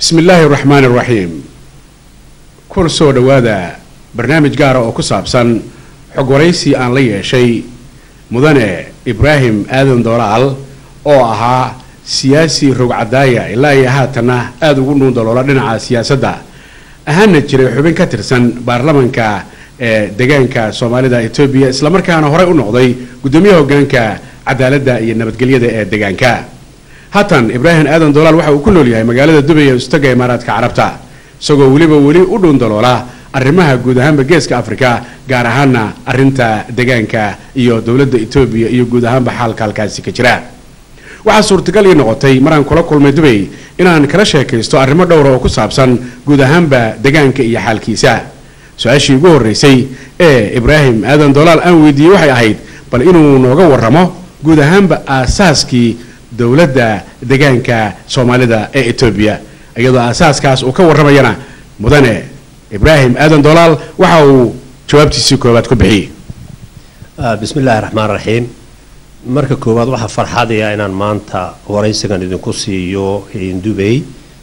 bismi illaahi raxmaani raxiim kur soo dhowaada barnaamij gaara oo ku saabsan xog waraysi aan la yeeshay mudane ibraahim aadan doolaal oo ahaa siyaasi rogcadaaya ilaa iyo haatanna aada ugu dhuundaloola dhinaca siyaasadda ahaana jiray xubin ka tirsan baarlamanka ee deegaanka soomaalida etoobiya islamarkaana horey u noqday guddoomiyaha hogaanka cadaaladda iyo nabadgelyada ee deegaanka haatan ibraahim aadan doolaal waxa uu ku nool yahay magaalada dubay ee istaga imaaraadka carabta isagoo weliba weli u dhuundaloola arrimaha guud ahaanba geeska afrika gaar ahaana arinta deegaanka iyo dowladda etoobiya iyo guud ahaanba xaalka halkaasi ka jira waxaa suurtagal ii noqotay maraan kula kulmay dubay inaan kala sheekaysto arrimo dhowra oo ku saabsan guud ahaanba deegaanka iyo xaalkiisa su-aashii ugu horreysay ee ibraahim aadan doolaal aan weydiiyey waxay ahayd bal inuu nooga warramo guud ahaanba aasaaskii dowladda deegaanka soomaalida ee etoobiya iyadoo aasaaskaas uu ka warramayana mudane ibraahim aadan doolaal waxa uu jawaabtiisii koowaad ku bixiyey bismi illaahi raxmaan raxiim marka koowaad waxaa farxadaya inaan maanta waraysigan idinku siiyo dubay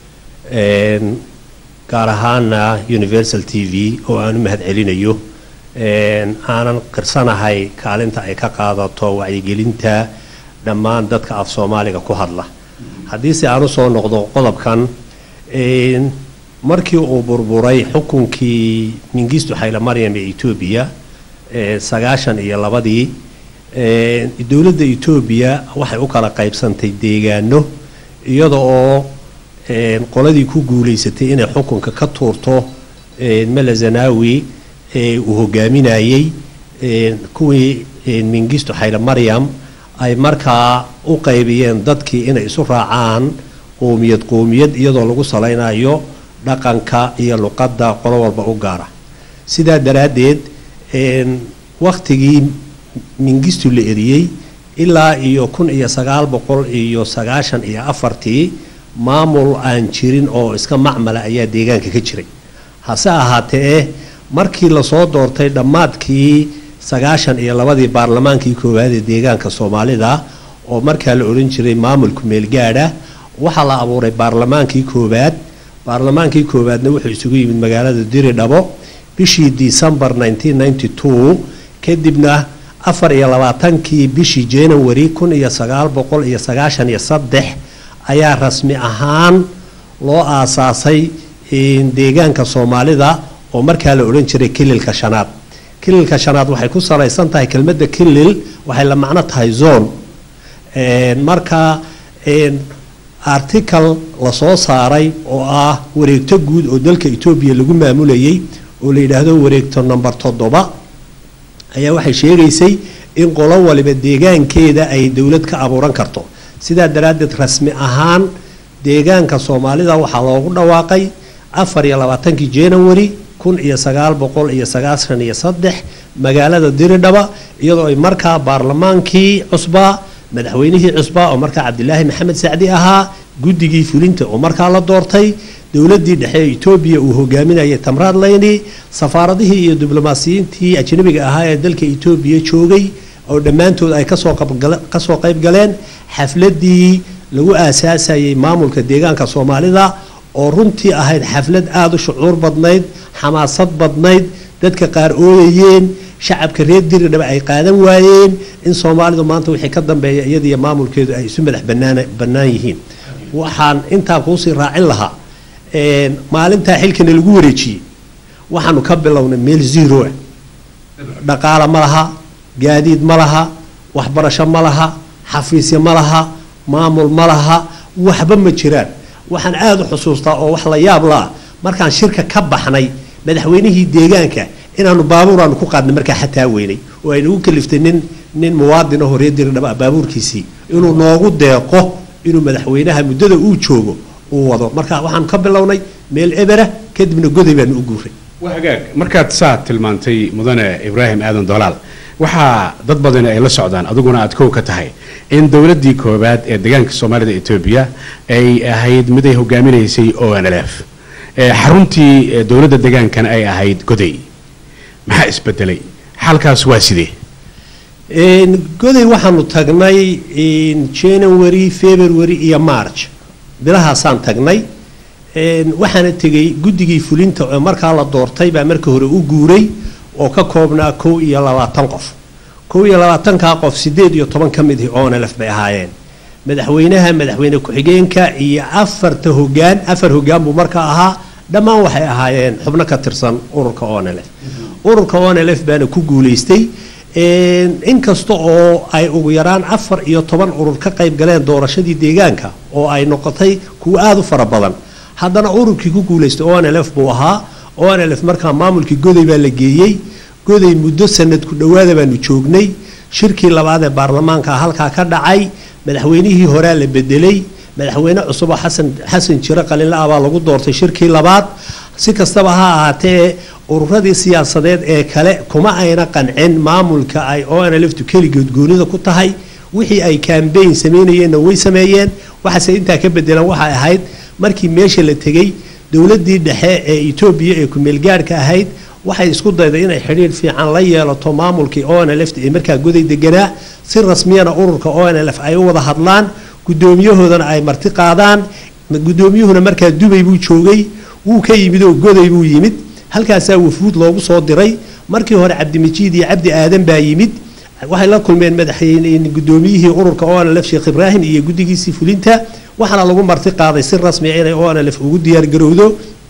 gaar ahaana universal t v oo aan u mahad celinayo aanan qirsanahay kaalinta ay ka qaadato wacyigelinta dhammaan dadka af soomaaliga ku hadla haddiise aan usoo noqdo qodobkan markii uu burburay xukunkii mingistu xayla maryam ee etoobiya sagaashan iyo labadii dowladda etoobiya waxay u kala qaybsantay deegaano iyada oo qoladii ku guulaysatay inay xukunka ka tuurto mele zanawi uu hogaaminayey kuwii mingistu xayla maryam ay markaa u qaybiyeen dadkii inay isu raacaan qoomiyad qoomiyad iyadoo lagu salaynayo dhaqanka iyo luqadda qolo walba u gaara sidaa daraaddeed wakhtigii mingistu la eriyey ilaa iyo kun iyo sagaal boqol iyo sagaashan iyo afartii maamul aan jirin oo iska macmala ayaa deegaanka ka jiray hase ahaatee markii lasoo doortay dhammaadkii sagaashan iyo labadii baarlamaankii koowaad ee deegaanka soomaalida oo markaa la odhan jiray maamulku meelgaadha waxaa la abuuray baarlamaankii koowaad baarlamaankii koowaadna wuxuu isugu yimid magaalada diridhabo bishii decembar kadibna afar iyo labaatankii bishii january kun iyo sagaal boqol iyo sagaashan iyo saddex ayaa rasmi ahaan loo aasaasay deegaanka soomaalida oo markaa la odhan jiray kililka shanaad kililka shanaad waxay ku salaysan tahay kelmadda kilil waxay la macno tahay zone marka article lasoo saaray oo ah wareegto guud oo dalka etoobiya lagu maamulayay oo la yidhaahdo wareegto number toddoba ayaa waxay sheegaysay in qolo waliba deegaankeeda ay dowlad ka abuuran karto sidaa daraaddeed rasmi ahaan deegaanka soomaalida waxaa loogu dhawaaqay afar iyo labaatankii january kun iyo sagaal boqol iyo sagaashan iyo saddex magaalada diridhaba iyadoo ay markaa baarlamaankii cusbaa madaxweynihii cusbaa oo markaa cabdilaahi maxamed sacdi ahaa guddigii fulinta oo markaa la doortay dowladii dhexe ee etoobiya uu hogaaminayay tamraad leyni safaaradihii iyo diblomaasiyiintii ajnabiga ahaa ee dalka etoobiya joogay oo dhammaantood ay kasoo qayb galeen xafladii lagu aasaasayay maamulka deegaanka soomaalida oo runtii ahayd xaflad aada u shucuur badnayd xamaasad badnayd dadka qaar ooyayeen shacabka reer diridhaba ay qaadan waayeen in soomaalidu maanta wixii ka dambeeya iyadiyo maamulkeedu ay isu madax bannaan yihiin waxaan intaa kuusii raacin lahaa maalintaa xilkana lagu wareejiyey waxaanu ka bilownay meel zero ah dhaqaala ma laha gaadiid ma laha waxbarasho ma laha xafiisyo ma laha maamul ma laha waxba ma jiraan waxaan aada u xusuustaa oo wax la yaab la ah markaan shirka ka baxnay madaxweynihii deegaanka inaanu baabuur aanu ku qaadnay markaa xataa weynay oo ay nagu kaliftay nin nin muwaadin ahoo reer diridhaba baabuurkiisii inuu noogu deeqo inuu madaxweynaha muddada uu joogo uu wado marka waxaanu ka bilownay meel ebera kadibna goday baanu u guuray waa hagaag markaad saa tilmaantay mudane ibraahim aadan dolaal waxaa dad badani ay la socdaan adiguna aad kow ka tahay in dowladdii koowaad ee deegaanka soomaalida etoobiya ay ahayd mid ay hogaaminaysay o n l f xaruntii dowladda deegaankana ay ahayd goday maxaa isbedelay xaalkaas waa sidee goday waxaanu tagnay january february iyo march bilahaasaan tagnay waxaana tegey guddigii fulinta oo markaa la doortay baa marka hore u guuray oo ka koobnaa kow iyo labaatan qof kow iyo labaatankaa qof sideed iyo toban ka midii onlf bay ahaayeen madaxweynaha madaxweyne ku-xigeenka iyo afarta hogaan afar hogaan buu markaa ahaa dhammaan waxay ahaayeen xubno ka tirsan ururka onlf ururka onlf baana ku guulaystay inkasta oo ay ugu yaraan afar iyo toban urur ka qayb galeen doorashadii deegaanka oo ay noqotay kuwa aada u fara badan haddana ururkii ku guulaystay onlf buu ahaa onlf markaa maamulkii goday baa la geeyey goday muddo sanad ku dhowaada baanu joognay shirkii labaad ee baarlamaanka halkaa ka dhacay madaxweynihii horea la bedelay madaxweyne cusuboo xasan xasan jiro qalinla ah baa lagu doortay shirkii labaad si kastaba ha ahaatee ururadii siyaasadeed ee kale kuma ayna qancin maamulka ay onlftu keligood goonida ku tahay wixii ay kambayn samaynayeenna way sameeyeen waxaase intaa ka bedelan waxay ahayd markii meesha la tegey dowladii dhexe ee etoobiya ee kumeelgaadhka ahayd waxay isku dayday inay xidhiir fiican la yeelato maamulkii onlft ee markaa goday deganaa si rasmiyana ururka onlf ay u wada hadlaan gudoomiyahoodana ay marti qaadaan gudoomiyuhuna markaa dubay buu joogay wuu ka yimid oo goday buu yimid halkaasaa wafuud loogu soo diray markii hore cabdimajiid iyo cabdi aadan baa yimid waxay la kulmeen madaxweyne gudoomiyihii ururka onlf sheekh ibraahim iyo guddigiisii fulinta waxaana lagu marti qaaday si rasmiya inay onlf ugu diyaargarowdo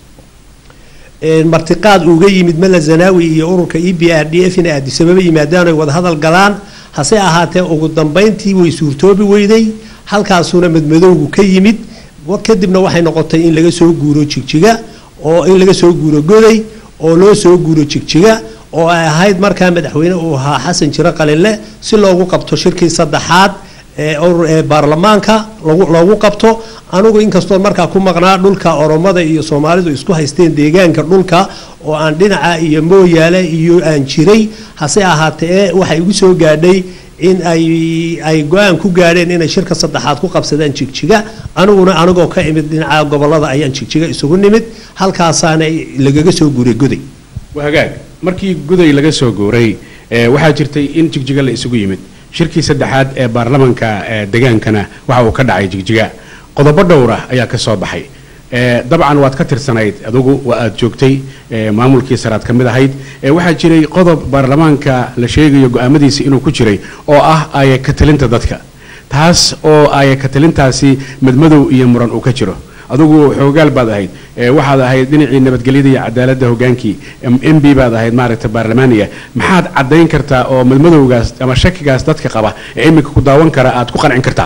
martiqaad uga yimid mala zanaawi iyo ururka e b r d f ina aadisababa yimaadaan ay wada hadal galaan hase ahaatee ugu dambayntii way suurtoobi weyday halkaasuna madmadowgu ka yimid kadibna waxay noqotay in laga soo guuro jigjiga oo in laga soo guuro goday oo loo soo guuro jigjiga oo ay ahayd markaa madaxweyne uu ahaa xasan jiro qalinle si loogu qabto shirkii saddexaad ee baarlamaanka loogu qabto anugu inkastoo markaa ku maqnaa dhulka oromada iyo soomaalidu isku haysteen deegaanka dhulka oo aan dhinaca iyo mooyaale iyo aan jiray hase ahaatee waxay igu soo gaadhay in ay ay go-aan ku gaadheen inay shirka saddexaad ku qabsadaan jigjiga aniguna anigoo ka imid dhinaca gobolada ayaan jigjiga isugu nimid halkaasaana lagaga soo guuray goday hagaag markii guday laga soo guuray waxaa jirtay in jigjiga la isugu yimid shirkii saddexaad ee baarlamanka degaankana waxa uu ka dhacay jigjiga qodobo dhowra ayaa ka soo baxay dabcan waad ka tirsanayd adugu waa aad joogtay maamulkii saraad ka mid ahayd waxaa jiray qodob baarlamaanka la sheegayo go-aamadiisa inuu ku jiray oo ah aaya katalinta dadka taas oo aaya katalintaasi madmadow iyo muran uu ka jiro adugu xoogaal baad ahayd waxaad ahayd dhinacii nabadgelyada iyo cadaaladda hogaankii m b baad ahayd maaragta baarlamaaniga maxaad caddayn kartaa oo madmadowgaas ama shakigaas dadka qaba ee iminka ku daawan kara aad ku qancin kartaa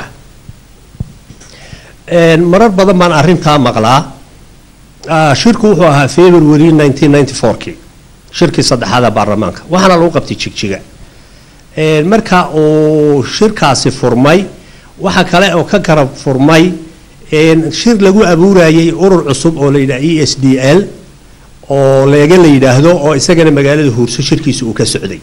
marar badan baan arintaa maqlaa shirku wuxuu ahaa february kii shirkii saddexaada baarlamaanka waxaana lagu qabtay jigjiga marka uu shirkaasi furmay waxa kale oo ka garab furmay shir lagu abuurayay urur cusub oo la yidhaha e s d l oo leega la yidhaahdo oo isagana magaalada huurso shirkiisa uu ka socday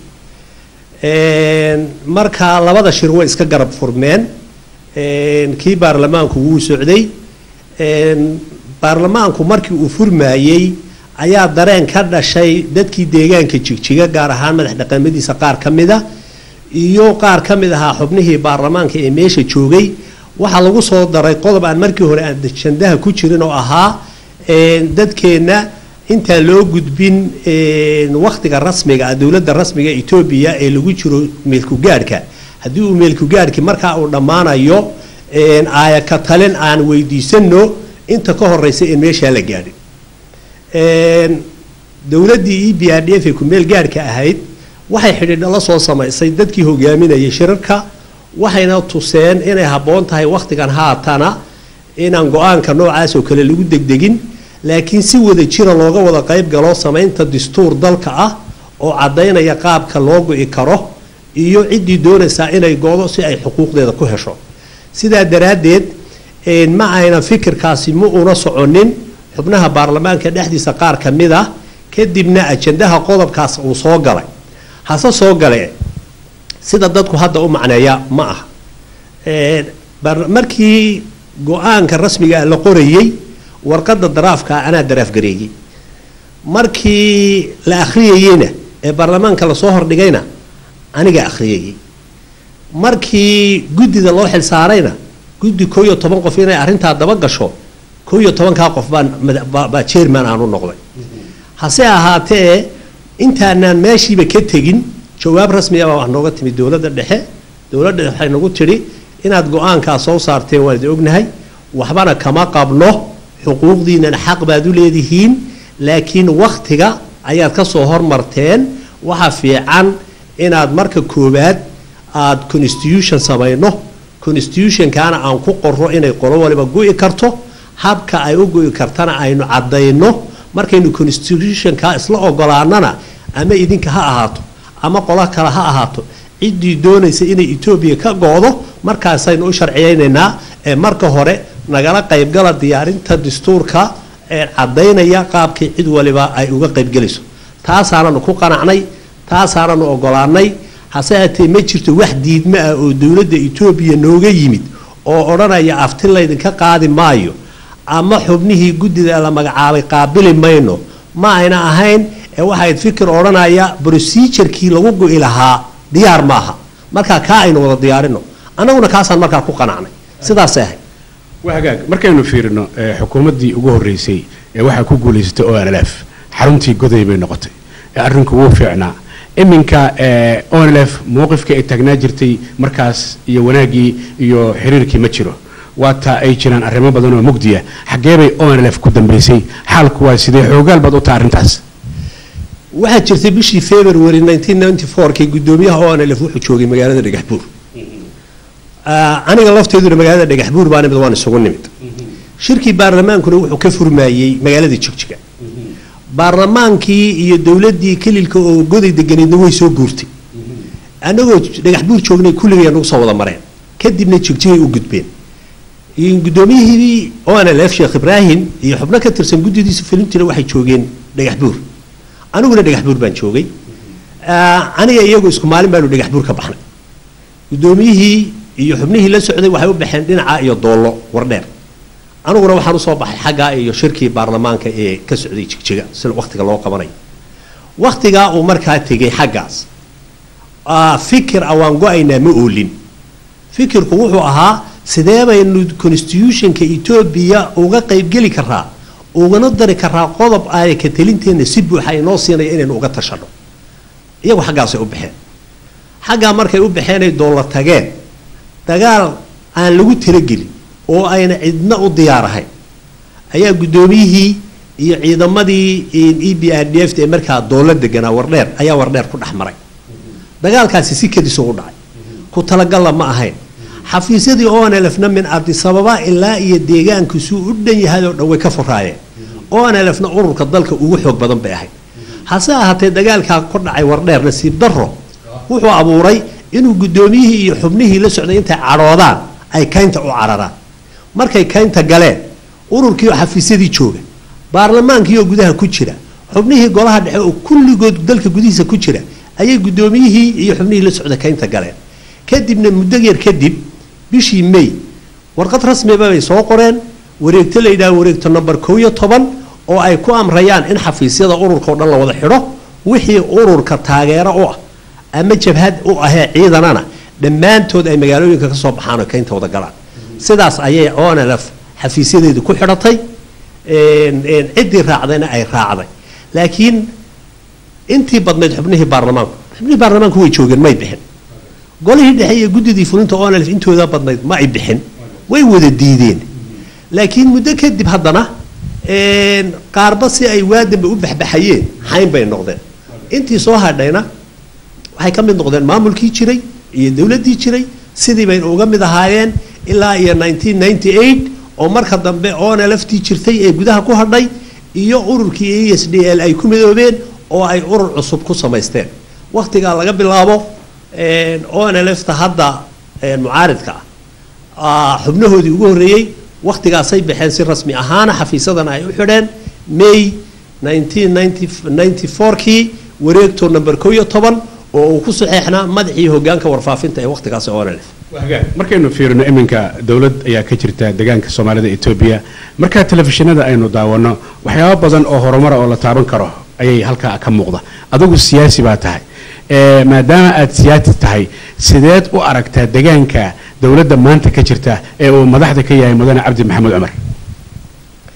marka labada shir way iska garab furmeen kii baarlamaanku wuu socday baarlamaanku markii uu furmaayey ayaa dareen ka dhashay dadkii deegaanka jigjiga gaar ahaan madax dhaqamadiisa qaar ka mida iyo qaar ka mid ahaa xubnihii baarlamaanka ee meesha joogay waxaa lagu soo daray qodob aan markii hore aan jandaha ku jirin oo ahaa dadkeenna intaan loo gudbin wakhtiga rasmiga ah dowladda rasmiga etoobiya ee lagu jiro meelkugaadhka haddii uu meelkugaadhki markaa uu dhammaanayo aaya ka talin aan weydiisano inta ka horeysa in meeshaa la gaadhin dowladdii e b r d f ee kumeel gaadhka ahayd waxay xidhiidho la soo samaysay dadkii hogaaminayay shirarka waxayna tuseen inay habboon tahay wakhtigan haatana inaan go-aanka noocaas oo kale lagu degdegin laakiin si wada jira looga wada qayb galo samaynta dastuur dalka ah oo caddaynaya qaabka loo go-i karo iyo ciddii doonaysaa inay goodo si ay xuquuqdeeda ku hesho sidaa daraaddeed ma ayna fikirkaasi ma una soconin xubnaha baarlamaanka dhexdiisa qaar ka mid ah kadibna ajandaha qodobkaas uu soo galay hase soo gale sida dadku hadda u macneeya ma ah markii go-aanka rasmiga la qorayey warqadda daraafka anaa daraafgareeyey markii la akhriyayeyna ee baarlamaanka lasoo hordhigayna aniga akhriyayey markii guddida loo xilsaarayna guddi koo iyo toban qof inay arrintaa daba gasho kow iyo tobankaa qof baan mada- baa baa chairman aan u noqday hase ahaatee intaanaan meeshiiba ka tegin jawaab rasmiya baa wax nooga timi dowladda dhexe dowladda dhexe waxay nagu tidhi inaad go-aankaa soo saarteen waan idin ognahay waxbana kama qabno xuquuqdiinana xaq baad u leedihiin laakiin wakhtiga ayaad ka soo hormarteen waxa fiican inaad marka koowaad aad constitution samayno constitutionkaana aan ku qorro inay qolo waliba go'i karto habka ay u go'i kartana aynu caddayno markaynu constitutionka isla ogolaanana ama idinka ha ahaato ama qolo kale ha ahaato ciddii doonaysa inay etoobiya ka go'do markaasaynu u sharciyaynaynaa ee marka hore nagala qaybgala diyaarinta dastuurka ee caddaynaya qaabkii cid waliba ay uga qaybgelayso taasaananu ku qanacnay taasaananu ogolaanay hase haatee ma jirto wax diidmo ah oo dowladda etoobiya nooga yimid oo odhanaya afti laydinka qaadi maayo ama xubnihii guddida la magacaabay qaabili mayno ma ayna ahayn ee waxayd fikir odhanaya procedurekii lagu go'i lahaa diyaar maaha markaa kaa aynu wada diyaarino annaguna kaasaan markaa ku qanacnay sidaasay ahayd waa hagaag markaynu fiirino eh, xukuumaddii ugu horreysay ee waxaa ku guulaysatay o nlf xaruntii goday bay noqotay ee arrinku wuu fiicnaa iminka eh, onlf mowqifkii ay taagnaa jirtay markaas iyo wanaaggii iyo xiriirkii ma jiro waata ay jiraan arrimo badan oo mugdiya xaggee bay onlf ku dambaysay xaalku waa sidee xoogaal baad u taha arrintaas waxaa jirtay bishii february 1994kii guddoomiyaha onlf wuxuu joogay magaalada dhagaxbuur Ah, aniga lafteeduna magaalada dhagaxbuur baa nimid waan isugu nimid shirkii baarlamaankuna wuxuu ka furmaayey magaalada jigjiga baarlamaankii iyo dowladdii kelilka oo goday deganeedna way soo guurtay annagoo dhagaxbuur joognay kulligay nagu soo wada mareen kadibna jigjigay u gudbeen iyo guddoomiyihii onlf sheekh ibraahim iyo xubno ka tirsan guddidiisa filimtina waxay joogeen dhagaxbuur aniguna dhagaxbuur baan joogay Ah, aniga iyagu isku maalin baanu dhagaxbuur ka baxnay guddoomiyihii iyo xubnihii la socday waxay u baxeen dhinaca iyo doollo wardheer aniguna waxaan usoo baxay xaggaa iyo shirkii baarlamaanka ee ka socday jigjiga si wakhtiga loo qabanayo wakhtigaa uu markaa tegay xaggaas ah, fikir ah waan go-aynaa ma oolin fikirku wuxuu ahaa sidee baynu constitutionka etoobiya uga qaybgeli karaa ugana dari karaa qodob ay ka telinteenna si buuxa inoo siinaya inaynu uga tashano iyagu xaggaasay u baxeen xaggaa markay u baxeen ay doolla tageen dagaal aan lagu talagelin oo ayna cidna u diyaar ahayn ayaa guddoomiyihii iyo ciidamadii e b r d f ee markaa doolla deganaa wardheer ayaa wardheer ku dhex maray dagaalkaasi si kadis ugu dhacay ku talagalla ma ahayn xafiisyadii onlfna min abdisababa ilaa iyo deegaanku suu u dhan yahay oo dhan way ka furaayeen onlfna ururka dalka ugu xoog badan bay ahayd hase ahaatee dagaalkaa ku dhacay wardheer nasiib daro wuxuu abuuray inuu guddoomiyihii iyo xubnihii la socday intay cadhoodaan ay kaynta u cararaan markay kaynta galeen ururkii oo xafiisyadii jooga baarlamaankii oo gudaha ku jira xubnihii golaha dhexe oo kulligood dalka gudihiisa ku jira ayay guddoomiyihii iyo xubnihii la socda kaynta galeen kadibna muddo yar kadib bishii may warqad rasmiba bay soo qoreen wareegto la yidhaha wareegto number kow iyo toban oo ay ku amrayaan in xafiisyada ururka oo dhan la wada xidho wixii ururka taageero u ah ama jabhad u ahee ciidanana dhammaantood ay magaalooyinka ka soo baxaan oo kaynta wada galaan sidaas ayay onlf xafiisyadeedu ku xidhatay ciddii raacdayna ay raacday laakiin intii badnayd xubnihii baarlamaanku xubnihii baarlamaanku way joogeen may bixin golihii dhexe iyo guddidii fulinta onlf intooda badnayd ma ay bixin way wada diideen laakiin muddo kadib haddana qaarba si ay waadamba u baxbaxayeen xayn bay noqdeen intii soo hadhayna waxay ka mid noqdeen maamulkii jiray iyo dowladdii jiray sidii bayna uga mid ahaayeen ilaa iyo 1998 oo marka dambe onlftii jirtay ee gudaha ku hadhay iyo ururkii e s d l ay ku midoobeen oo ay urur cusub ku samaysteen wakhtigaa laga bilaabo onlfta hadda mucaaridka ah xubnahoodii ugu horreeyey wakhtigaasay baxeen si rasmi ahaana xafiisadana ay u xidheen may 1994kii wareegto number kow iyo toban oo uu ku saxeexnaa madaxii hogaanka warfaafinta ee wakhtigaasi onlf markaynu fiirino iminka dowlad ayaa ka jirta deegaanka soomaalida etoobiya markaa telefishinada aynu daawano waxyaabo badan oo horumara oo la taaban karo ayay halkaa ka muuqda adigu siyaasi baa tahay maadaama aad siyaasi tahay sideed u aragtaa deegaanka dowladda maanta ka jirta ee uu madaxda ka yahay mudane cabdi maxamuud cumar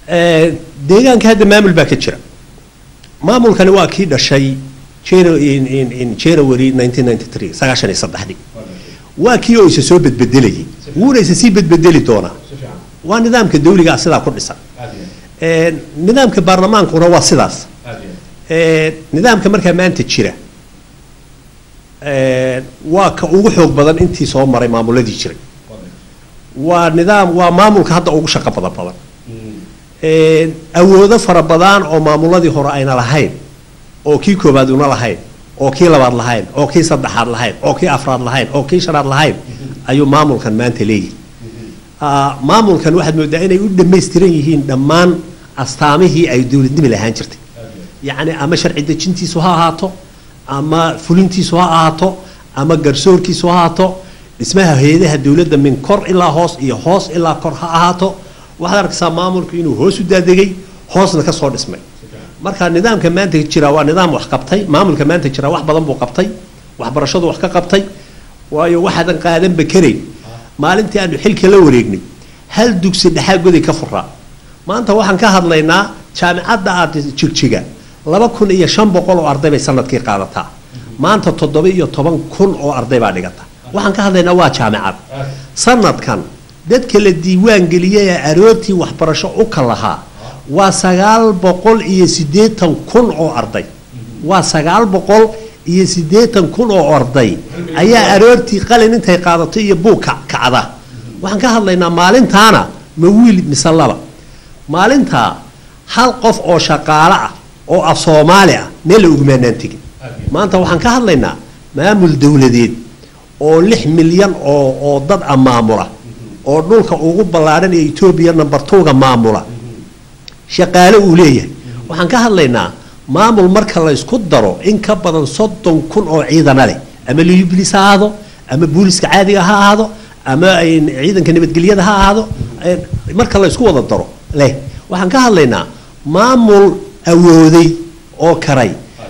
Eh, deegaanka hadda maamul baa ka jira maamulkani waa kii dhashay Janu- in- in- in january 1993 sagaashan iyo saddexdii waa kii oo isa soo bedbedelayay wuuna isa sii bedbedeli doonaa waa nidaamka dawliga ah sidaa ku dhisan Eh, nidaamka baarlamaankuna waa sidaas Eh, nidaamka markaa maanta jira eh, waa ka ugu xoog badan intii soo maray maamuladii jiray waa nidaam waa maamulka hadda ugu shaqo badan badan Eh, awoodo fara badan oo maamuladii hore ayna lahayn oo kii koobaad una lahayn oo kii labaad lahayn oo kii saddexaad lahayn oo kii afraad lahayn oo kii shanaad lahayn ayuu maamulkan maanta leeyahay Ah, maamulkan waxaad moodaa inay u dhammaystiran yihiin dhammaan astaamihii ay dowladnimi lahaan jirtay yacni ama sharci dejintiisu ha ahaato ama fulintiisu ha ahaato ama garsoorkiisu ha ahaato dhismaha hay-adaha dowladda min kor ilaa hoos iyo hoos ilaa kor ha ahaato waxaad arkaysaa maamulku inuu hoos u daadegay hoosna ka soo dhismay marka nidaamka maanta jira waa nidaam wax qabtay maamulka maanta jira wax badan buu qabtay waxbarashadu wax ka qabtay waayo waxaadan qaadanba karayn maalintii aanu xilka la wareegnay hal dugsi dhexaa goday ka furaa maanta waxaan ka hadlaynaa jaamicadda aad jigjiga laba kun iyo shan boqol oo arday bay sanadkii qaadataa maanta toddoba iyo toban kun oo arday baa dhigata waxaan ka hadlaynaa waa jaamicad sanadkan dadka la diiwaan geliyay ee aroortii waxbarasho u ka lahaa waa sagaal boqol iyo siddeetan kun oo arday waa sagaal boqol iyo siddeetan kun oo arday ayaa aroortii qalin intay qaadato iyo buug ka- kacda waxaan ka hadlaynaa maalintaana ma wiil mise laba maalintaa hal qof oo shaqaale ah oo af soomaali ah meel la ugumaanaan tegin maanta waxaan ka hadlaynaa maamul dowladeed oo lix milyan oo oo dad ah maamula oo dhulka ugu ballaadhan ee etoobiya number two-ga maamula shaqaale uu leeyahay waxaan ka hadlaynaa maamul marka la isku daro in ka badan soddon kun oo ciidana leh ama liublis ha ahaado ama booliska caadiga ha ahaado ama ay- ciidanka nabadgelyada ha ahaado eh, marka la isku wada daro leh waxaan ka hadlaynaa maamul awooday oo karay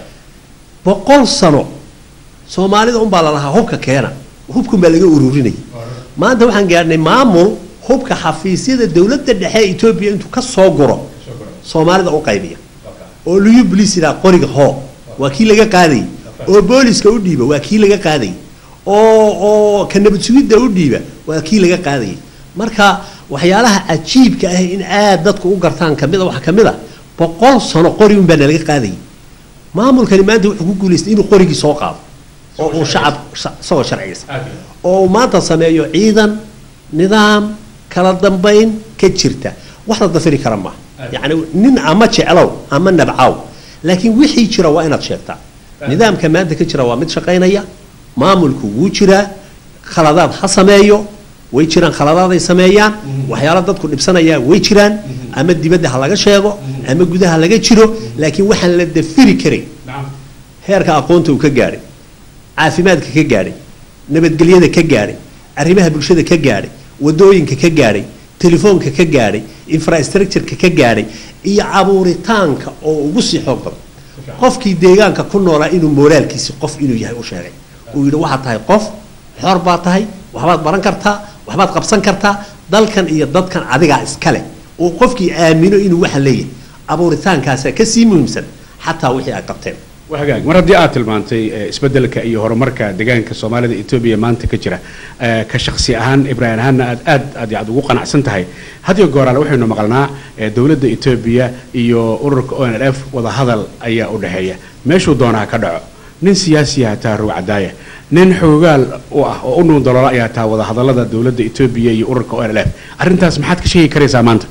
boqol sano soomaalida unbaa lalahaa hubka keena hubkun baa laga ururinayay maanta waxaan gaadhnay maamul hubka xafiisyada dowladda dhexe ee etoobiya intuu ka soo guro soomaalida u qaybiya oo liyu bolis yidhaha qoriga hoo waa kii laga qaadayay oo booliska u dhiiba waa kii laga qaadayay oo oo ka nabad sugidda u dhiiba waa kii laga qaadayay marka waxyaalaha cajiibka ah in aad dadku u gartaan kamid a waxaa kamid a boqol sano qori un baa nalaga qaadayay maamulkani maanta wuxuu ku guulaystay inuu qorigii soo qaado oo uu shacab sha- isagoo sharciyeysa oo uu maanta sameeyo ciidan nidaam kala dambayn ka jirta wax la dafiri kara maaha yacni nin ama jeclow ama nabcaw laakiin wixii jira waa inaad sheegtaa nidaamka maanta ka jira waa mid shaqaynaya maamulku wuu jiraa khaladaad ha sameeyo way jiraan khaladaad ay sameeyaan waxyaalo dadku dhibsanayaa way jiraan ama dibadda ha laga sheego ama gudaha laga jiro laakiin waxaan la dafiri karin heerka aqoonta uu ka gaadhay caafimaadka ka gaadhay nabadgelyada ka gaadhay arrimaha bulshada ka gaadhay wadooyinka ka gaadhay telefoonka ka gaadhay infrastructureka ka gaadhay iyo abuuritaanka oo ugu sii xoog badan qofkii deegaanka ku noolaa inuu mooraalkiisi qof inuu yahay u sheegay uu yidhi waxaad tahay qof xor baad tahay waxbaad baran kartaa waxbaad qabsan kartaa dalkan iyo dadkan adigaa iskale uu qofkii aamino inuu waxa leeyahay abuuritaankaasaa kasii muhiimsan xataa wixii ay qabteen waa hagaag mar haddii aad tilmaantay eh, isbeddelka iyo horumarka deegaanka soomaalida etoobiya maanta ka jira eh, ka shakhsi ahaan ibraahim ahaanna aad aad aad yaad ugu qanacsan tahay hadiyo gooraale waxaynu maqalnaa eh, dowladda etoobiya iyo ururka o n l f wadahadal ayaa u dhexeeya meeshuu doonaa ka dhaco nin siyaasiya hataa ruug cadaaya nin xoogaal u ah oo u nuun daloola ayaa taa wadahadallada dowladda etoobiya iyo ururka o n l f arrintaas maxaad ka sheegi karaysaa maanta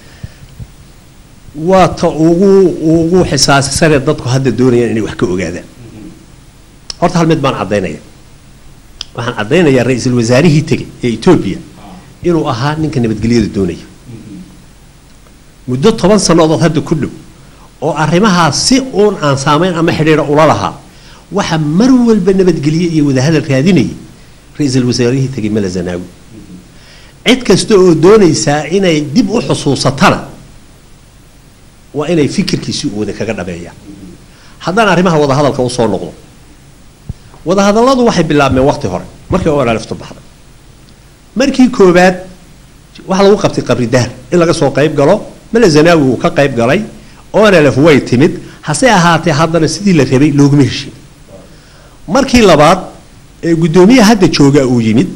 waa ta ugu ugu xisaasisanee dadku hadda doonayaan inay wax ka ogaadaan horta hal mid baan caddaynaya waxaan caddaynayaa ra-iisul wasaarihii tegey ee etoobiya inuu ahaa ninka nabadgelyada doonaya muddo toban sannadood hadda ku dhow oo arrimahaas si uun aan saamayn ama xidhiidha ula lahaa waxa mar walba nabadgelye iyo wadahadal raadinayay ra-iisul wasaarihii tegey mala zanaawi cid kasta oo doonaysaa inay dib u xusuusatana waa inay fikirkiisii u wada kaga dhabeeyaan haddaan arrimaha wadahadalka usoo noqdo wadahadalladu waxay bilaabmeen waqti hore markii olaaliftu baxday markii koowaad waxaa lagu qabtay qabri dahar in laga soo qayb galo male zanaawi uu ka qayb galay onlf way timid hase ahaatee haddana sidii la rabay looguma heshin markii labaad ee guddoomiyaha hadda jooga uu yimid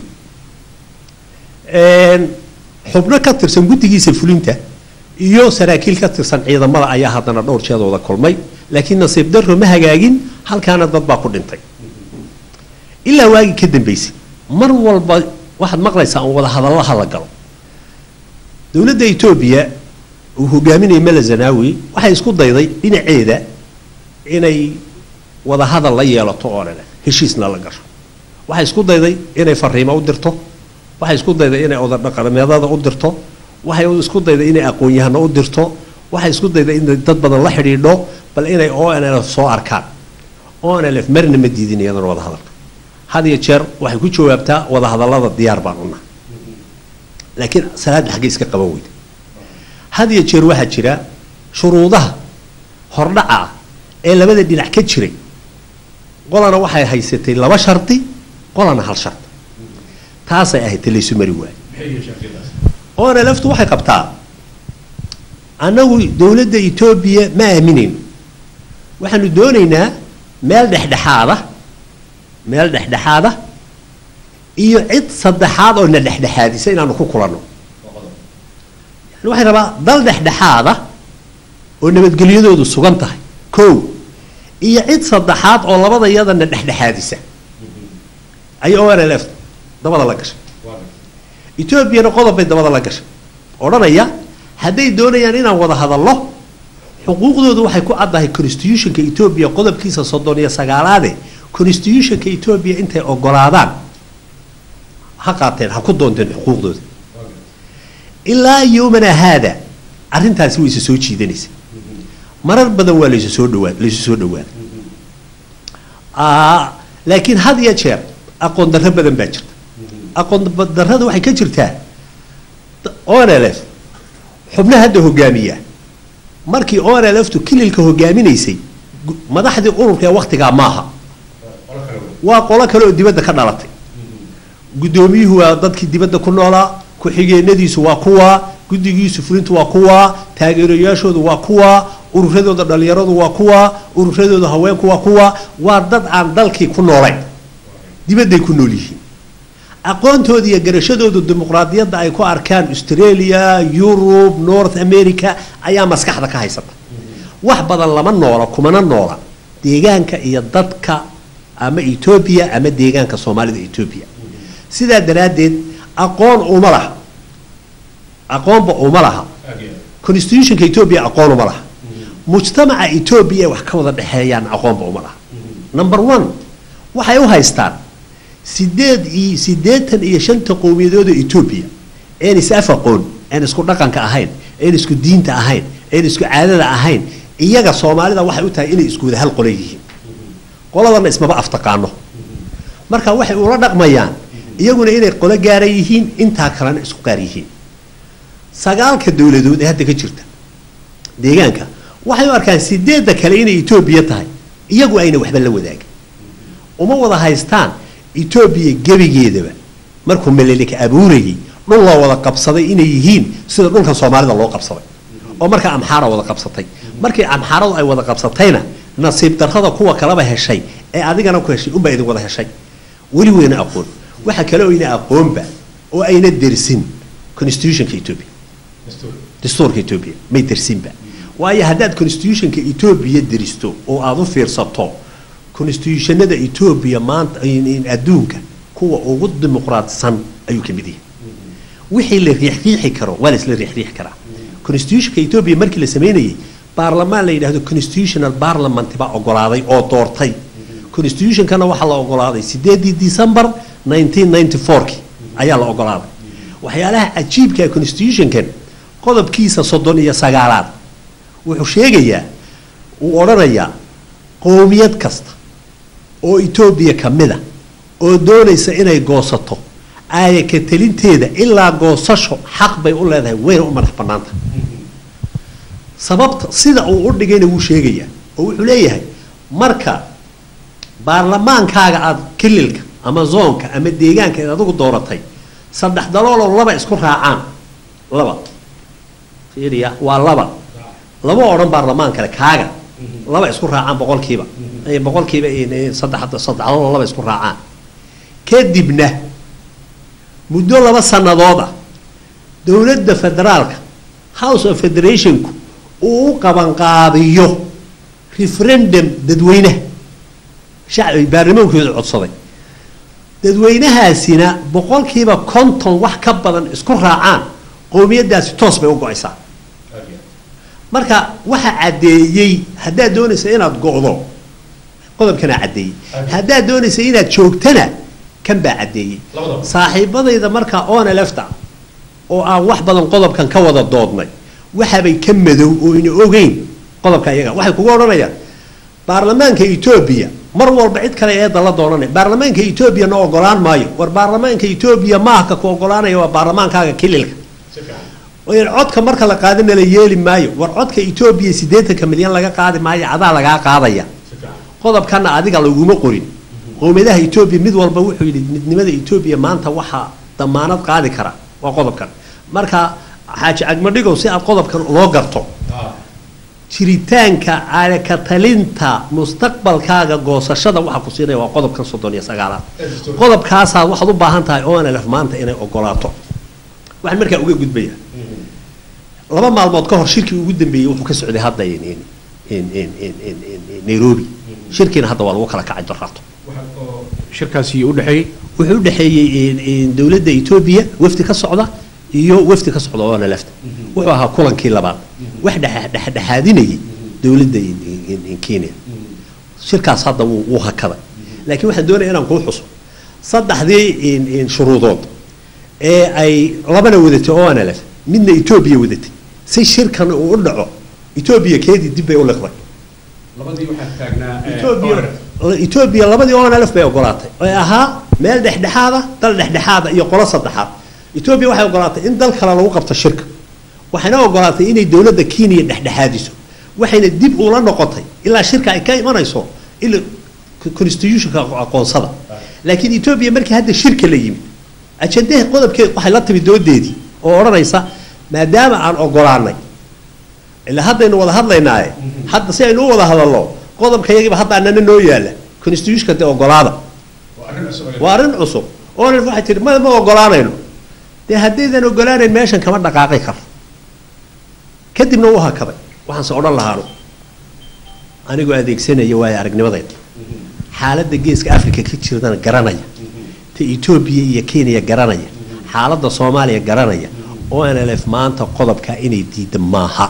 xubno ka tirsan guddigiisa fulinta iyo saraakiil ka tirsan ciidamada ayaa haddana dhowr jeedooda kulmay laakiin nasiib darro ma hagaagin halkaana dad baa ku dhintay ilaa waagii ka dambaysay mar walba waxaad maqlaysaa aan wada hadallaha la galo dowladda etoobiya uu hogaaminayay mala zanaawi waxay isku dayday dhinaceeda inay wada hadal la yeelato oo dhan heshiisna la gasho waxay isku dayday inay fariimo u dirto waxay isku dayday inay odadhaqameedada u dirto waxay isku dayday inay aqoon-yahano u dirto waxay isku dayday inay dad badan la xidhiidho bal inay o n lf soo arkaan o n lf marna ma diidin iyadana wada hadalka had iyo jeer waxay ku jawaabtaa wada hadallada diyaar baan unaha laakiin salaadda xaggay iska qaban weyda had iyo jeer waxaa jira shuruudaha hordhaca ah ee labada dhinac ka jiray qolana waxay haysatay laba shardi qolana hal shardi taasay ahayd talaysu mari waaye oona laftu waxay qabtaa annagu dowladda etoobiya ma aaminayno waxaanu doonaynaa meel dhexdhexaada meel dhexdhexaada iyo cid saddexaad oo na dhexdhexaadisa inaanu ku kulanno yani waxay rabaa dal dhexdhexaada oo nabadgelyadoodu sugan tahay kow iyo cid saddexaad oo labada yadana dhexdhexaadisa ayay o n l f dabada la gashay etoobiyana qodob bay dabada la gashay odhanaya hadday doonayaan inaan wada hadallo xuquuqdoodu waxay ku caddahay constitutionka etoobiya qodobkiisa soddon iyo sagaalaade constitutionka etoobiya intay ogolaadaan ha qaateen ha ku doonteen xuquuqdooda ilaa yowmana haada arrintaasi way isa soo jiidanaysa marar badan waa laysu soo dhawaa laysu soo dhawaada laakiin had iyo jeer aqoon darro badan baa jirta aqoon darrada waxay ka jirtaa onlf xubnaha hadda hogaamiya markii onlftu kililka hogaaminaysay madaxdii ururka ee waktigaa maaha waa qolo kale oo dibadda ka dhalatay guddoomiyuhu waa dadkii dibadda ku noolaa ku-xigeenadiisu waa kuwa guddigiisu fulintu waa kuwa taageerayaashoodu waa kuwa ururadooda dhallinyaradu waa kuwa ururadooda haweenku waa kuwa waa dad aan dalkii ku noolayn dibadday ku nool yihiin aqoontooda iyo garashadooda dimuqraadiyadda ay ku arkaan australia yurub north america ayaa maskaxda ka haysata wax badan lama noola kumana noola deegaanka iyo dadka ama etoobiya ama deegaanka soomaalida etoobiya sidaa daraaddeed aqoon uma laha aqoonba uma laha constitutionka etoobiya aqoon uma laha mujtamaca etoobiya ay wax ka wada dhexeeyaan aqoonba uma laha number one waxay u haystaan sideed iyo siddeetan iyo shanta qowmiyadooda etoobiya een is af aqoon een isku dhaqanka ahayn een isku diinta ahayn een isku caadada ahayn iyaga soomaalida waxay u tahay inay isku wada hal qole yihiin qoladana ismaba aftaqaano marka waxay ula dhaqmayaan iyaguna inay qolo gaara yihiin intaa kalena isku qaar yihiin sagaalka dowladood ee hadda ka jirta deegaanka waxay u arkaan sideedda kale inay etoobiya tahay iyagu ayna waxba la wadaagin uma wada haystaan etoobiya gebigeedaba markuu melelika abuurayay dhul loo wada qabsaday inay yihiin sida dhulkan soomaalida loo qabsaday oo markaa amxaara wada qabsatay markii amxaaradu ay wada qabsatayna nasiib darrada kuwa kaleba heshay ee adigana ku heshay unbaa idin wada heshay weli weyna aqoon waxa kale oo ayna aqoonba oo ayna dersin constitutionka etoobiya dastuurka etoobiya may dersinba waayo haddaad constitutionka etoobiya deristo oo aada u fiirsato constitutionada etoobiya maanta adduunka kuwa ugu dimuqraadsan ayuu ka mid yahay wixii la riixriixi karo waa la isla riixriixi karaa constitutionka etoobiya markii la sameynayay baarlamaan la yidhahdo constitutional parliament baa ogolaaday oo doortay constitutionkana waxaa la ogolaaday sideedii december nineteen ninety fourki ayaa la ogolaaday waxyaalaha cajiibka constitutionkan qodobkiisa soddon iyo sagaalaad wuxuu sheegayaa uu odhanayaa qowmiyad kasta oo etoobiya ka mid a oo doonaysa inay goosato aaya ka telinteeda ilaa goosasho xaq bay u leedahay wayna u madax bannaanta sababta sida uu u dhigayna wuu sheegayaa oo wuxuu leeyahay marka baarlamaankaaga aada kililka ama zoonka ama deegaanka eed adigu dooratay saddex dalooloo laba isku raacaan laba fiiriya waa laba laba odhan baarlamaan kale kaaga laba isku raacaan boqolkiiba ay boqolkiiba saddex saddexdood laba isku raacaan kadibna muddo laba sannadood ah dowladda federaalka house of federationku uu u qabanqaabiyo referendum dadweynaha shacbi baarlamaankooda codsaday dadweynahaasina boqolkiiba konton wax ka badan isku raacaan qowmiyadaasi toos bay u go-aysaa marka waxa caddeeyey haddaad doonaysa inaad go'do qodobkanaa caddeeyey haddaad doonaysa inaad joogtana kan baa caddeeyey saaxiibadayda markaa oona lefta oo aan wax badan qodobkan ka wada doodnay waxabay ka madow oo ina ogeyn qodobka iyaga waxay kugu odhanayaan baarlamaanka etoobiya mar walba cid kale eedda la doonanay baarlamaanka etoobiya na ogolaan maayo war baarlamaanka etoobiya maahka ku ogolaanaya waa baarlamaankaaga kililka codka marka la qaadina la yeeli maayo war codka etoobiya siddeetanka milyan laga qaadi maayo adaa lagaa qaadaya qodobkana adiga laguma qorin qowmiyadaha etoobiya mid walba wuxuu yidhi midnimada etoobiya maanta waxaa damaanad qaadi kara waa qodobkan marka xaaji cagmadhigow si aad qodobkan loo garto jiritaanka ka talinta mustaqbalkaaga goosashada waxaa ku siinaya waa qodobkan soddon iyo sagaalaad qodobkaasaad waxaad u baahan tahay onlf maanta inay ogolaato waxaan markaa uga gudbaya laba maalmood ka hor shirkii ugu dambeeyey wuxuu ka socday hadda nairobi shirkiina hadda waa lagu kala kacay doraato shirkaasi udhexeeyey wuxuu u dhexeeyey dowladda etoobiya wafdi ka socda iyo wafdi ka socda oona lefta wuxuu ahaa kulankii labaad wax dhexdhexaadinayay dowladda kenya shirkaas hadda wuu hakaday laakiin waxaan doonaya inaan kuu xuso saddexdii shuruudood ee ay labana wadatay oona lef midna etoobiya wadatay si shirkan uu u dhaco etoobiya keedii dib bay u liqday etoobiya labadii onlf bay ogolaatay ee ahaa meel dhexdhexaada dal dhexdhexaada iyo qolo saddexaad etoobiya waxay ogolaatay in dal kale lagu qabto shirka waxayna ogolaatay inay dowladda kenya dhexdhexaadiso waxayna dib ula noqotay ilaa shirka ay ka imanayso ila constitutionka aqoonsada laakiin etoobiya markii hadda shirka la yimid ajandaha qodobkeed waxay la timi doodeedii oo odhanaysa maadaama aan ogolaanay ilaa haddaynu wada hadlaynaaye hadda si aynu u wada hadalno qodobka yagiiba hadda anana noo yaala constitutionka dee ogolaada waa arrin cusub oona waxay tihi ma ma ogolaanayno dee haddaydan ogolaanayn meeshan kama dhaqaaqi karo kadibna wuu hakaday waxaanse odhan lahaanu anigoo adeegsanaya waayo aragnimadayda xaaladda geeska africa ka jirdana garanaya ta etoobiya iyo kenya garanaya xaaladda soomaaliya garanaya o nlf maanta qodobka inay diida maaha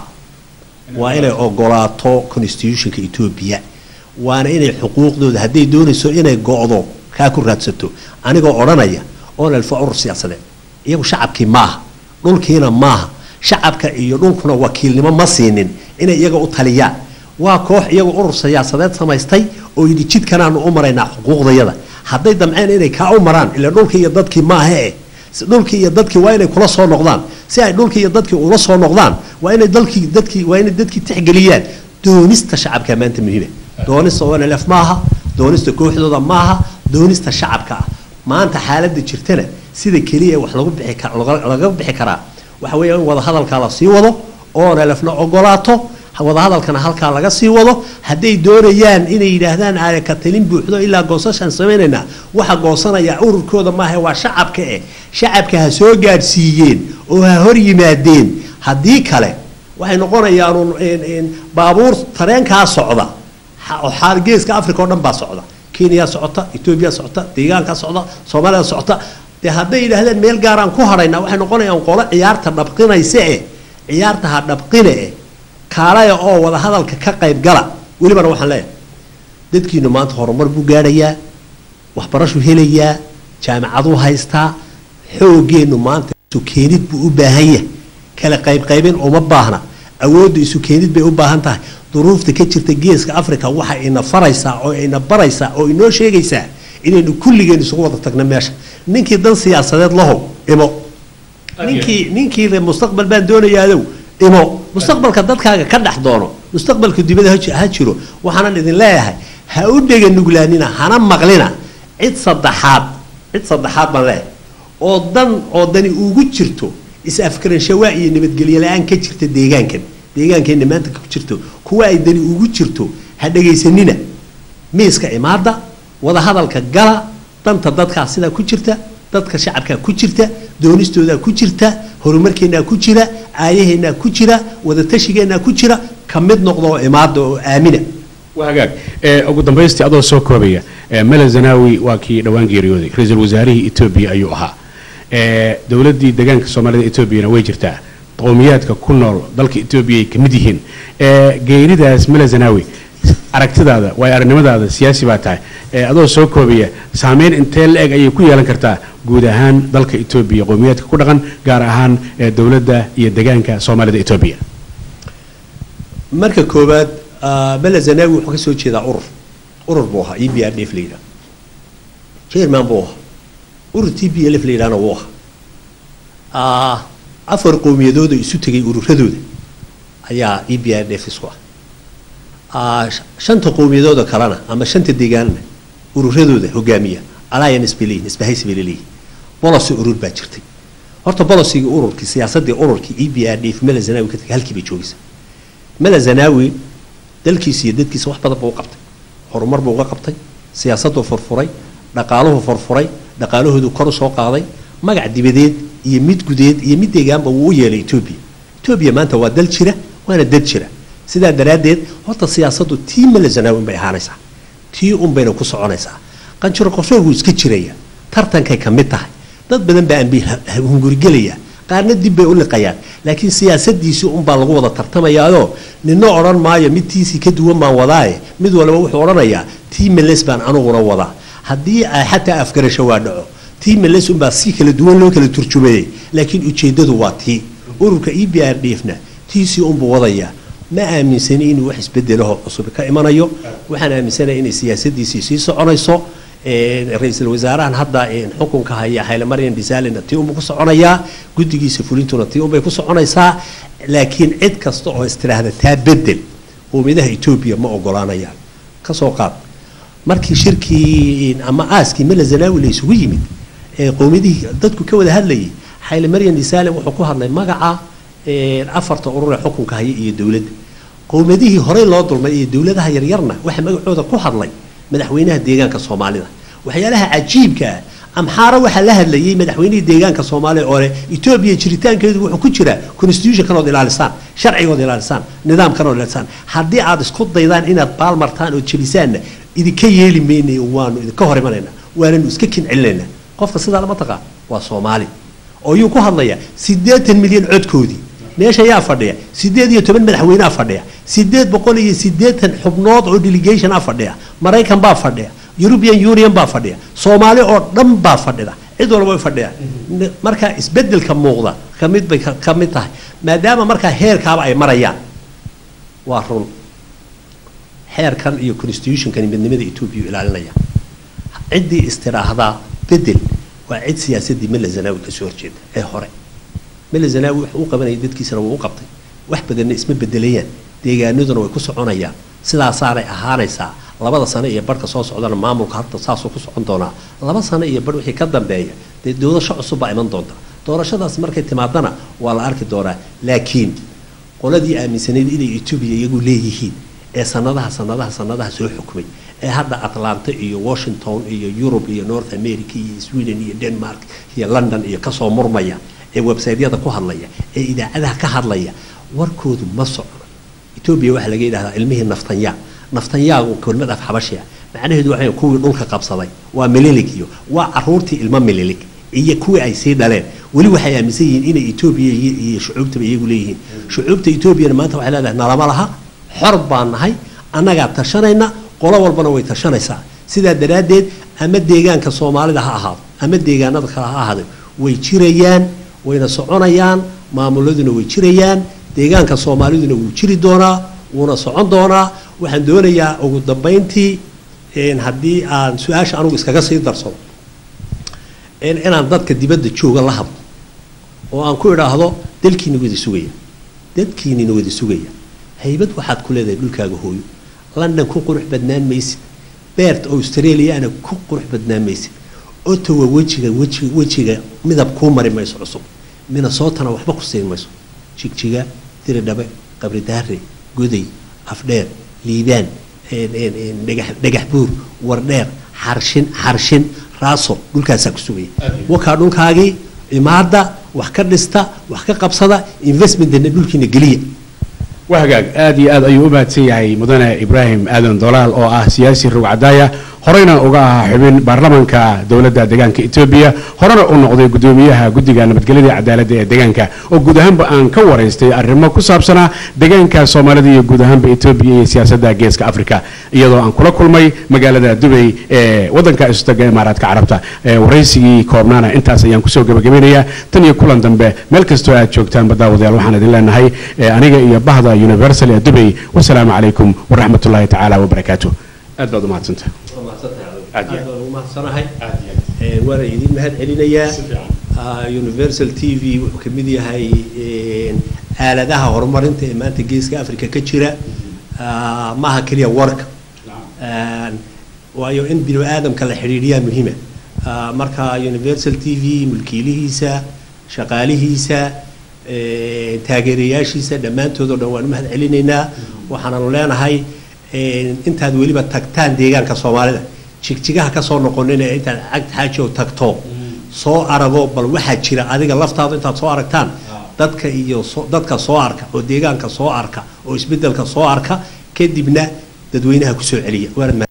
waa inay ogolaato constitutionka etoobiya waana inay xuquuqdooda hadday doonayso inay go-do kaa ku raadsato anigoo odhanaya onlf waa urur siyaasadeed iyagu shacabkii maaha dhulkiina maaha shacabka iyo dhulkuna wakiilnimo ma siinin inay iyaga u taliyaan waa koox iyagu urur siyaasadeed samaystay oo yidhi jidkanaanu u maraynaa xuquuqdayada hadday damceen inay kaa u maraan ila dhulkii iyo dadkii maaha eh dhulkii iyo dadkii waa inay kula soo noqdaan si ay dhulkii iyo dadkii ula soo noqdaan waa inay dalkii dadkii waa inay dadkii tixgeliyaan doonista shacabka maanta muhiima doonista onlf maaha doonista kooxdooda maaha doonista shacabka ah maanta xaaladda jirtana sida keliya wax lagu bixi kar laga bixi karaa waxa weeya in wadahadalkaa la sii wado onlfna ogolaato wadahadalkana halkaa laga sii wado hadday doonayaan inay yidhaahdaan aale ka talin buuxdo ilaa goosashaan samaynaynaa waxa goosanaya ururkooda maaha waa shacabka eh shacabka ha soo gaadhsiiyeen oo ha hor yimaadeen haddii kale waxay noqonayaan baabuur tareenkaa socda xaal geeska africa oo dhan baa socda kenya socota etoobiya socota deegaanka socda soomaaliya socota dee hadday yidhaahdeen meel gaaraan ku hadhaynaa waxay noqonayaan qolo ciyaarta dhabqinaysa eh ciyaarta ha dhabqine eh kaalaya oo wada hadalka ka qayb gala welibana waxaan leeyahay dadkiinu maanta horumar buu gaadhayaa waxbarashuu helayaa jaamicaduu haystaa xoogeennu maanta isu keenid buu u baahan yahay kala qaybqaybin uma baahna awoodda isu keenid bay u baahan tahay duruufta ka jirta geeska africa waxa ina faraysaa oo ina baraysaa oo inoo sheegaysaa inaynu kulligeen isugu wada tagno meesha ninkii dan siyaasadeed lahow imo ninkii ninkii le mustaqbal baan doonayaadow imo mustaqbalka dadkaaga ka dhex doono mustaqbalka dibada ha jiro waxaanan idin leeyahay ha u dhega nuglaanina hana maqlina cid saddexaad cid saddexaad baan leeyahay oo dan oo dani ugu jirto is-afkaranshawa iyo nabadgelyo la-aan ka jirta deegaankan deegaankeenna maanta ku jirto kuwa ay dani ugu jirto ha dhegaysanina miiska imaada wadahadalka gala danta dadkaa sidaa ku jirta dadka shacabkaa ku jirta doonistoodaa ku jirta horumarkeennaa ku jira aayaheennaa ku jira wadatashigeennaa ku jira ka mid noqda oo imaada oo aamina waa hagaag ee ugu dambaystii adoo soo koobaya ee mele zanawi waa kii dhowaan geeriyooday ra-iisul wasaarihii etoobiya ayuu ahaa ee dowladdii deegaanka soomaalida etoobiyana way jirtaa qowmiyaadka ku nool dalka etoobiya ay ka mid yihiin ee geeridaas mele zanawi aragtidaada waayo aragnimadaada siyaasi baa tahay ee adoo soo koobaya saameyn intee la eg ayay ku yeelan kartaa guud ahaan dalka etoobiya qowmiyaadka ku dhaqan gaar ahaan ee dowladda iyo deegaanka soomaalida etoobiya marka koowaad mele zanawi wuxuu ka soo jeedaa urur urur buu ahaa e b r d f la yidhaha chairman buu ahaa urur t b l f la yidhahna wuu ahaa afar qowmiyadooda isu tegay ururadooda ayaa e b r d f isku ah shanta qowmiyadooda kalena ama shanta deegaanna ururadooda hogaamiya alliance bay leeyihin isbahaysi bay leeyihin bolosi urur baa jirtay horta bolosigii ururkii siyaasadii ururkii e b r d f mele zanawi ka tagay halkii bay joogaysaa mele zanawi dalkiisa iyo dadkiisa wax badan buu u qabtay horumar buu uga qabtay siyaasaduu furfuray dhaqaaluhu furfuray dhaqaalahoodu kor u soo qaaday magac dibadeed iyo mid gudeed iyo mid deegaanba wuu u yeelay etoobiya etoobiya maanta waa dal jira waana dad jira sidaa daraaddeed horta siyaasaddu tii mele zanawi bay ahaanaysaa tii unbayna ku soconaysaa qanjiro qorsheegu iska jiraya tartankay ka mid tahay dad badan baa ambi hungurigelaya qaarna dib bay u liqayaan laakiin siyaasadiisii unbaa lagu wada tartamayaayoo nina odhan maayo mid tiisii ka duwan baan wadaaye mid walba wuxuu odhanayaa tii meles baan aniguna wadaa haddii xataa afgarasho waa dhaco tii meles unbaa si kala duwan loo kala turjumayay laakiin ujeedadu waa tii ururka e b r d f na tiisii unbuu wadayaa ma aaminsani inuu wax isbedelaho cusub ka imanayo waxaan aaminsanaya inay siyaasadiisii sii soconayso ra-iisul wasaarahan hadda xukunka haya haylemaryan dhisalina tii unbuu ku soconayaa guddigiisa fulintuna tii unbay ku soconaysaa laakiin cid kasta oo istiraahda taa bedel qowmiyadaha etoobiya ma ogolaanayaan kasoo qaad markii shirkii ama aaskii mele zanawi la isugu yimid ee qowmiyadihii dadku ka wada hadlayay haylemaryan dhisalin wuxuu ku hadlay magaca afarta urur ee xukunka haya iyo dowladda qowmiyadihii horey loo dulmay iyo dowladaha yaryarna waxa magacooda ku hadlay madaxweynaha deegaanka soomaalida waxyaalaha cajiibka ah amxaara waxaa la hadlayay madaxweynihii deegaanka soomaaliya oo leh etoobiya jiritaankeedu wuxuu ku jiraa constitutionkanood ilaalisaan sharcigood ilaalisaan nidaamkanood ilaalisaan haddii aad isku daydaan inaad baalmartaan oo jebisaanna idinka yeeli maynay waanu idinka hor imanaynaa waananu iska kincelinaynaa qofka sidaa lama taqaan waa soomaali oo yuu ku hadlayaa siddeetan milyan codkoodii meesha yaa fadhiya siddeed iyo toban madaxweynea fadhiya siddeed boqol iyo siddeetan xubnood oo delegation a fadhiya maraykan baa fadhiya european union baa fadhiya soomaali oo dhan baa fadhida cid walba way fadhiyaan markaa isbedelka muuqda kamid bay ka mid tahay maadaama markaa heerkaaba ay marayaan waa run xeerkan iyo constitutionkani midnimada etoobiya ilaalinaya ciddii istiraahdaa bedel waa cid siyaasadii mele zanawi kasoo horjeeda ee hore mele zanawi wuxuu u qabanayay dadkiisana wuu u qabtay wax badanna isma bedelayaan deegaanaduna way ku soconayaan sidaasaanay ahaanaysaa labada sano iyo barhka soo socdana maamulka hadda saasuu ku socon doonaa laba sano iyo barh wixii ka dambeeya dee doorasho cusub baa iman doonta doorashadaas markay timaadana waa la arki doonaa laakiin qoladii aaminsanayd inay etoobiya iyagu leeyihiin ee sanadaha sanadaha sanadaha soo xukmay ee hadda atlanta iyo washington iyo yurub iyo north america iyo sweden iyo denmark iyo london iyo kasoo murmaya ee websaytyada ku hadlaya ee idaacadaha ka hadlaya warkoodu ma socno etoobiya waxaa laga yidhahdaa ilmihii naftanyaa naftanyaagu kelmad af xabashiya macnaheedu waxay kuwii dhulka qabsaday waa mililig iyo waa caruurtii ilmo mililig iyo kuwii ay sii dhaleen weli waxay aaminsan yihiin inay etoobiya iyo shucuubtaba iyagu leeyihiin shucuubta etoobiyana maanta waxay leedahay nalama laha xor baan nahay annagaa tashanayna qolo walbana way tashanaysaa sidaa daraaddeed ama deegaanka soomaalida ha ahaado ama deegaanada kale ha ahaado way jirayaan wayna soconayaan maamuladuna way jirayaan deegaanka soomaaliduna wuu jiri doonaa wuuna socon doonaa waxaan doonayaa ugu dambayntii haddii aan su-aasha anugu iskaga sii darsado inaan dadka dibadda jooga la hadlo oo aan ku idhaahdo dalkiina wada sugaya dadkiinina wada sugaya haybad waxaad ku leedahay dhulkaaga hooyo london ku qurux badnaan maysid beert australiana ku qurux badnaan maysid otowa wejiga weji wejiga midab kuu mari mayso cusub minnesotana waxba ku siin mayso jigjiga diridhabe qabridaare goday afdheer liibaan dhagax buur wardheer xarshin xarshin raaso dhulkaasaa ku sugaya wakaa dhulkaagii imaada wax ka dhista wax ka qabsada investmentna dhulkiina geliya waa hagaag aad iyo aad ayuu u mahadsan yahay mudane ibraahim aadan dolaal oo ah siyaasi rogcadaaya horeyna uga ahaa xubin baarlamaanka dowladda deegaanka etoobiya horena u noqday gudoomiyaha guddiga nabadgelyada iyo cadaaladda ee deegaanka oo guud ahaanba aan ka waraystay arrimo ku saabsanaa deegaanka soomaalida iyo guud ahaanba etoobiya iyo siyaasadda geeska afrika iyadoo aan kula kulmay magaalada dubay ee waddanka istaga imaaraadka carabta waraysigii koobnaana intaas ayaan kusoo gabagabeynayaa tan iyo kulan dambe meel kastoo aad joogtaan baddaawadayaal waxaan idin leenahay aniga iyo bahda universal ee dubay wasalaamu calaykum waraxmatullaahi tacaala wabarakaatu aad baad u mahadsantahay umahadsanahay waana idin mahad celinayaa universal t v wuxuu ka mid yahay aaladaha horumarinta ee maanta geeska africa ka jira maaha keliya warka waayo in bini aadamka la xidhiidhiyaa muhiima marka universal t v mulkiilihiisa shaqaalihiisa taageerayaashiisa dhammaantood oo dhan waan u mahad celinaynaa waxaananu leenahay intaad weliba tagtaan deegaanka soomaalida jigjigaha kasoo noqonin ee intaad cagd xaaji oo tagto soo arago bal waxaa jira adiga laftaadu intaad soo aragtaan dadka iyo dadka soo arka oo deegaanka soo arka oo isbedelka soo arka kadibna dadweynaha kusoo celiya